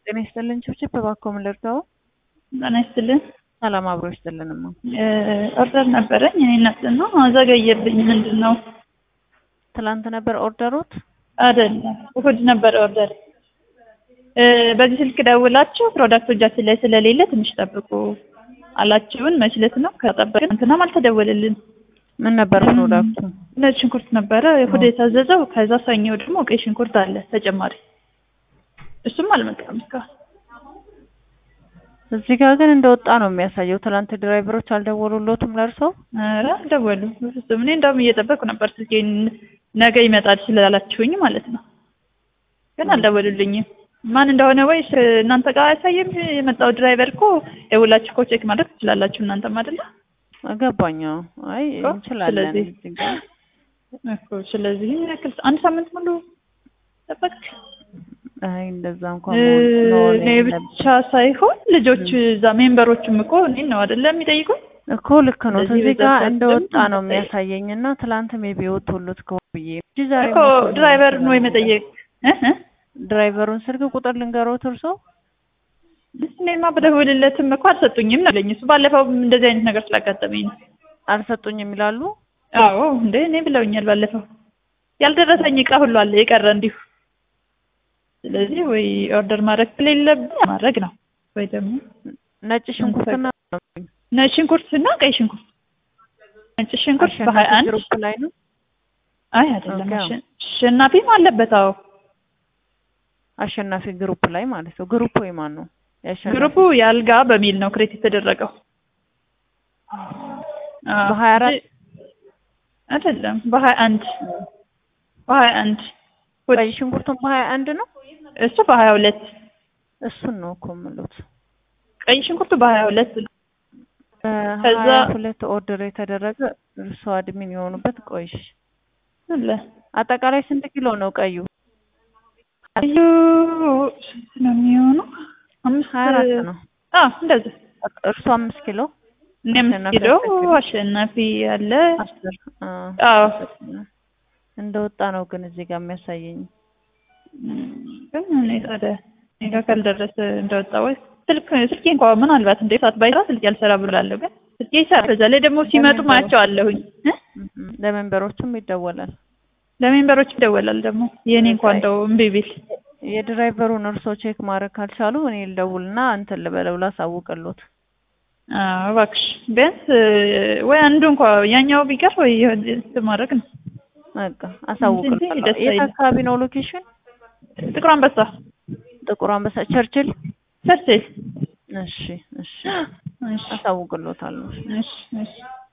ጤና ይስጥልን ችብችብ እባክዎ ምን ልርዳዎ? ጤና ይስጥልን። ሰላም አብሮ ይስጥልንማ። ኦርደር ነበረኝ እኔ እናት ነው ዘገየብኝ። ምንድን ነው? ትላንት ነበር ኦርደሮት? አይደለም እሑድ ነበር ኦርደር። በዚህ ስልክ ደውላችሁ ፕሮዳክቱ እጃችን ላይ ስለሌለ ትንሽ ጠብቁ አላችሁን። መች ዕለት ነው ከጠበቅን እንትናም አልተደወለልን። ምን ነበር ፕሮዳክቱ? ነጭ ሽንኩርት ነበረ እሑድ የታዘዘው። ከዛ ሰኞ ደግሞ ቀይ ሽንኩርት አለ ተጨማሪ። እሱም አልመጣም እስካሁን። እዚህ ጋር ግን እንደወጣ ነው የሚያሳየው። ትላንት ድራይቨሮች አልደወሉሎትም ለእርሰው? ኧረ አልደወሉም በፍጹም። እኔ እንደውም እየጠበቅኩ ነበር ስልኬን ነገ ይመጣል ስላላችሁኝ ማለት ነው። ግን አልደወሉልኝም። ማን እንደሆነ ወይስ እናንተ ጋር አያሳይም? የመጣው ድራይቨር እኮ ደውላችሁ እኮ ቼክ ማድረግ ትችላላችሁ እናንተም አይደለ? ገባኝ። አይ እንችላለን። ስለዚህ እዚህ ጋር እኮ ስለዚህ ይሄን ያክል አንድ ሳምንት ሙሉ ጠበቅ አይ እንደዛ እንኳን መሆን መሆን እኔ የለበትም። ብቻ ሳይሆን ልጆች እዛ ሜምበሮችም እኮ እኔን ነው አይደለ የሚጠይቁኝ? እኮ ልክ ነው። ስለዚህ እዚህ በዛ ጋር ሰዓት እንደወጣ ደግሞ ነው መጠየቅ። የሚያሳየኝ እና ትላንት ሜቢ ወጥቶሎት ከሆነ ብዬ እንጂ ዛሬ እኮ መጥቶ ሊሆን ድራይቨር ነው ይችላል። የመጠየቅ እ እ ድራይቨሩን ስልክ ቁጥር ልንገሮት እርሶ? እኔማ በደውልለትም እኮ አልሰጡኝም ነው ያለኝ። እሱ ባለፈው እንደዚህ አይነት ነገር ስላጋጠመኝ ነው። አልሰጡኝም ይላሉ። አዎ እንዴ እኔ ብለውኛል ባለፈው። ያልደረሰኝ እቃ ሁሉ አለ የቀረ እንዲሁ። ስለዚህ ወይ ኦርደር ማድረግ ከሌለብኝ ማድረግ ነው ወይ ደግሞ ነጭ ሽንኩርትና ነጭ ሽንኩርትና ቀይ ሽንኩርት። ነጭ ሽንኩርት አሸናፊ በሀያ አንድ ግሩፕ ላይ ነው። አይ አይደለም ኦኬ። አሸ- አሸናፊም አለበት። አዎ አሸናፊ ግሩፕ ላይ ማለት ነው። ግሩፕ ወይ ማን ነው? የአሸናፊ ግሩፑ የአልጋ በሚል ነው ክሬት የተደረገው። አዎ በሀያ አራት እንጂ- አይደለም በሀያ አንድ በሀያ አንድ ቀይ ሽንኩርቱን በሀያ አንድ ነው። እሱ በሀያ ሁለት እሱን ነው እኮ የምሉት። ቀይ ሽንኩርቱ በሀያ ሁለት ነው። ከዛ- በሀያ ሁለት ኦርደር የተደረገ እርሶ አድሚን የሆኑበት ቆይሽ አለ አጠቃላይ ስንት ኪሎ ነው ቀዩ? እዩ ስንት ነው የሚሆነው? አምስት ሀያ አራት ነው። አዎ እንደዚህ እርሶ አምስት ኪሎ እኔ አምስት አሸናፊ ኪሎ አስር ኪሎ። አሸናፊ አለ። አስር አ፣ አዎ እንደወጣ ነው ግን እዚህ ጋር የሚያሳየኝ። እም፣ ግን እኔ ታዲያ እኔ ጋር ካልደረሰ እንደወጣ ወይ ስልክ ስልኬ እንኳን ምናልባት እንደ ሰዓት ባይሰራ ስልኬ አልሰራ ብላለሁ። ግን ስልኬ ይሰራል። በዛ ላይ ደግሞ ሲመጡ ማያቸው አለሁኝ እ እም፣ ለሜምበሮቹም ይደወላል። ለሜምበሮች ይደወላል ደግሞ የእኔ እንኳን እንደው እምቢ ቢል የድራይቨሩን እርሶ ቼክ ማድረግ ካልቻሉ እኔ ልደውልና እንትን ልበለው ላሳውቅሎት። አዎ እባክሽ ቢያንስ እ፣ ወይ አንዱ እንኳ ያኛው ቢቀር ወይ የሆነ እንትን ማድረግ ነው። በቃ አሳውቅሎታለሁ። እንጂ ደስ የት አይልም። አካባቢ ነው ሎኬሽን? ጥቁር አንበሳ ጥቁር አንበሳ ቸርችል። ሰርቼ እሺ እሺ እሺ አሳውቅሎታለሁ። እሺ እሺ